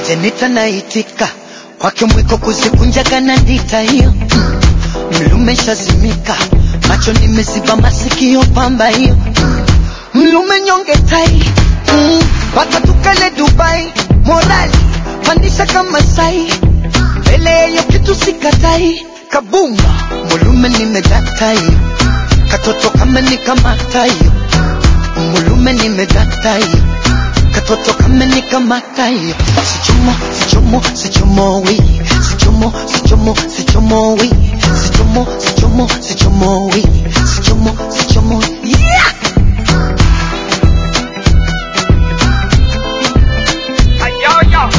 Jenita naitika kwake mwiko kuzikunjaga na ndita hiyo mm. Mlume shazimika macho nimeziba masikio pamba hiyo mm. Mlume nyonge tai mm. Paka tukale Dubai morali pandisha kama sai mbele yeyo kitu sikatai kabumba mulume nimedata hiyo katoto kama nikamata hiyo mulume nimedata hiyo katoto kama nikamata hiyo sichomo sichomo sichomo wi sichomo sichomo sichomo wi sichomo sichomo sichomo wi sichomo sichomo yeah Ayoyo.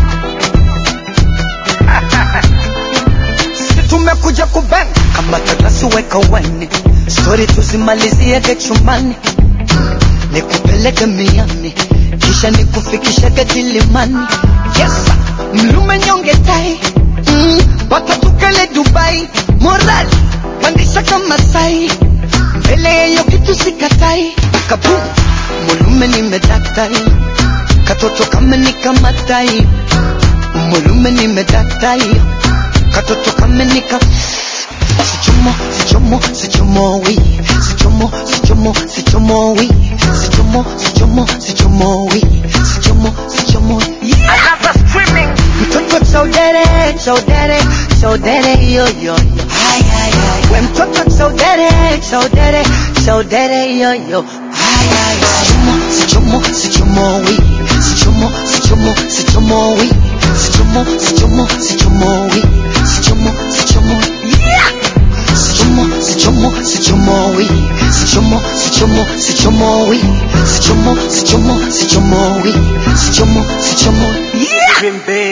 si tumekuja kuben kama tatasi weka wine stori tuzimaliziege chumbani nikupeleke miami kisha nikufikishage kilimani yesa mlume nyonge tai mm, mpaka tukale dubai morali pandisha kama sai mbele yeyo kitu sikatai kabum mulume nimedatai katoto kama nikamatai mulume nimedatai katoto kama nika sichomo sichomo sichomo wi sichomo sichomo sichomo wi sichomo sichomo sichomo wi sichomo sichomo yeah Another streaming. mtoto chaudere chaudere chaudere yo yo yo ay ay ay we mtoto chaudere chaudere chaudere yo yo ay ay ay sichomo sichomo wi sichomo sichomo sichomo wi sichomo sichomo sichomo wi sichomo sichomo yeah sichomo sichomo sichomo wi sichomo sichomo sichomo wi sichomo sichomo sichomo wi sichomo sichomo yeah Dream big.